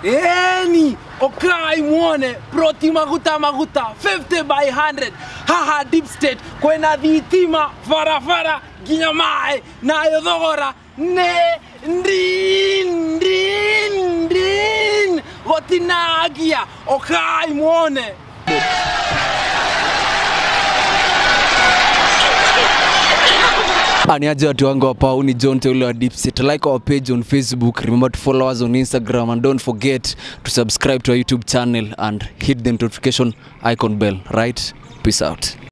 Eni, okai muone proti maguta maguta 50 by 100 haha deep state kwena thitima barabara nginya maĩ nayo thogora nĩ ndin ndin ndin gũtinagia okai muone Aniaje watu wangu hapa, huu ni John Teule wa Deepset. Like our page on Facebook, remember to follow us on Instagram and don't forget to subscribe to our YouTube channel and hit the notification icon bell, right? Peace out.